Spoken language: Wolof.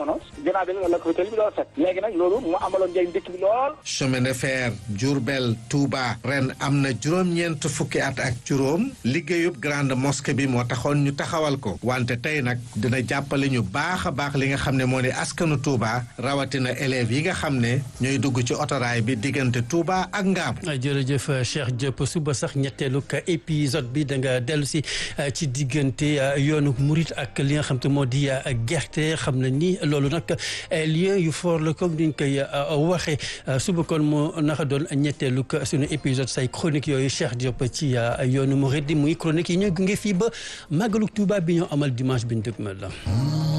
jamono ginnaaw bi la ko fi tëli bi doon set léegi nag loolu mu amaloon njëriñ dëkk bi lool chemin de fer Diourbel Touba ren am na juróom-ñeent fukki at ak juróom liggéeyub grande mosquée bi moo taxoon ñu taxawal ko wante tey nag dina jàppale ñu baax a baax li nga xam ne moo di askanu Touba rawatina élèves yi nga xam ne ñooy dugg ci otoraay bi diggante Touba ak Ngam. jërëjëf Cheikh Diop suba sax ñetteelu épisode bi da nga dellu si ci diggante yoonu Murit ak li nga xam te moo di gerte xam na ni loolu nag lien yu fort la comme ni ñu koy waxee suba kon moo naka doon ñetteelu suñu épisode say chronique yooyu Cheikh Diop ci yoonu Murit di muy chronique yi ñooy gunge fii ba màggalu Touba bi ñoo amal dimanche bi ñu dëgmal la